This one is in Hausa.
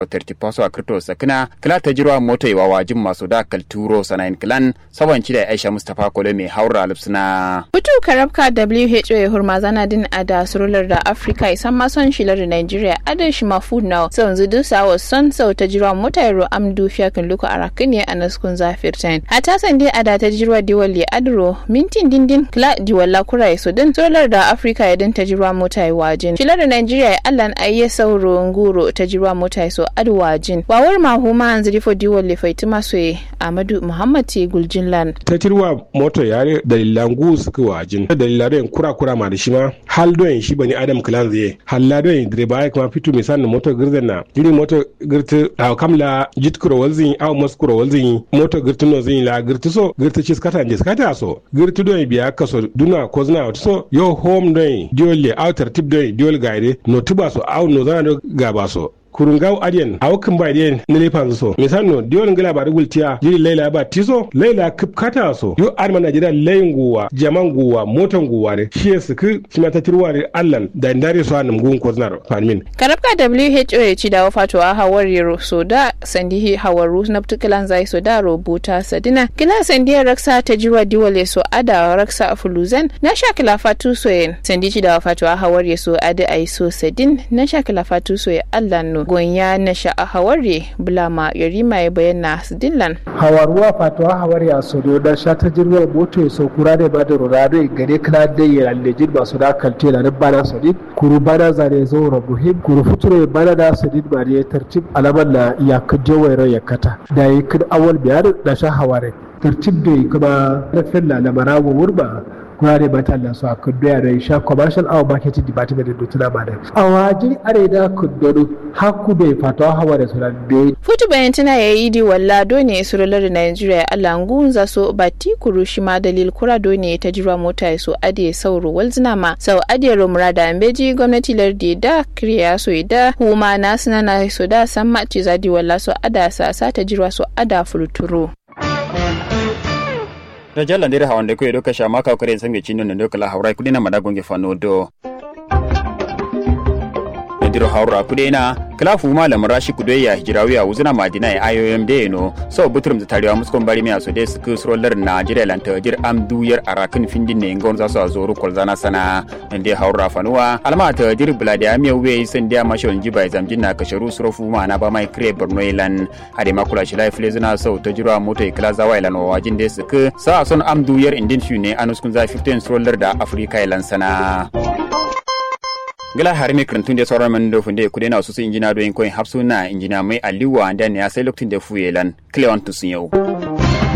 tertipaso a kirto sakina kila ta jirwa mota wa wajin masu da kalturo sanayin kilan sabanci da aisha mustapha kole mai haura lipsina. Hutu karabka WHO ya hurma zana din a da surular da Afirka isan mason shilar Nigeria adan shi mafu na sau zudu sawa son sau ta jirwa mota yaro amdu fiyakin luku arakin ne a naskun zafirtain. A tasan dai a da ta jirwa diwali adro mintin dindin kila diwala kura ya din surular da Afirka ya din ta jirwa mota ya wajin. Shilar Nigeria ya allan ayye sauro nguro ta jirwa mota ya so adu wajin. Wawar mahuma hanzu rifo diwali faitima soye Amadu Muhammad T. Guljinlan. Ta jirwa mota yare dalilan gu suka wajin. Dalilan don kura kura ma da shi ma hal don shi bani Adam Clan zai. Halla don direba ya kuma fito misali na moto girzan na. Jiri moto girti a kamla jit kuro walzin aw mas kuro walzin moto girti no zin la girti so girti ci skata nje skata so. Girti don biya kaso duna ko zina so yo home don diole outer tip don diol gaide no tuba so aw no zana gaba so. kurungaw adiyan awakin ba diyan na lefa so misal no diyon ngala ba rugul tiya jiri laila ba tiso laila kip kata so yo arma najeriya layin guwa jaman guwa motan guwa ne shi ya suku shi ma ta tirwa ne allan da ndare so anum gun ko znar fanmin karabka WHO ya ci dawo fato a hawar yero so da sandihi hawaru na tukalan zai so da rubuta sadina kila sandiyar raksa ta jiwa diwale so ada raksa fuluzan na sha kila fatu so yen sandi ci dawo fato a hawar so ada ai so sadin na sha kila fatu so ya allan no gonya na sha'a hawari bulama yarima ya bayyana su dillan hawaruwa fatuwa hawari a sodo da shata jirgin moto ya saukura da ba da rurado gare kana da ya allejin masu da kalte da bana sadid kuru bana zane zo rabuhim kuru futuro bana da sadid ba da ya tartib alaman na ya kaje wayar ya kata da ya kin awal biyar da sha hawari tartib da kuma rafin lalamara wa wurba kurare ba talla su a kudu ya rai sha commercial awa marketing department da tuna ba da a wajen are da kudu haku bai fata hawa da sunan bai futu bayan tana ya yi di walla dole surular da nigeria alangun za so bati kuru shi ma dalil kura dole ta jira mota ya so ade sauro walzina ma sau ade romura da ambeji gwamnati lardi da kiriya so da huma na sinana so da san ma ci zadi walla so ada sa sa ta jira so ada fulturo. da jalla ndere hawande ko edo kasha maka kare sange chino ndo kala hawrai kudina madagonge fano do ndiro hawra kudena kala fu malam rashi kudoya hijirawiya wuzuna madina ya ayoyem de no so butrum tariwa muskon bari mi aso de sku sroller najeriya lanta jir am duyar arakin findin ne ngon zaso azoro kolzana sana nde hawra fanuwa alma ta jir buladi amiya we sen dia mashon jiba zamjin na kasharu srofu ma na ba mai kre borno ilan ade makula shi life lezuna so ta jirwa moto ikla zawa ilan wajin de sku sa son am duyar indin shune anuskun za 15 sroller da afrika ilan sana gila har mi krantun da sauran man da funde kudai na su injina doyin koyin hapsu na injina mai aliwa da ne ya sai lokacin da fuyelan cleon tusun yau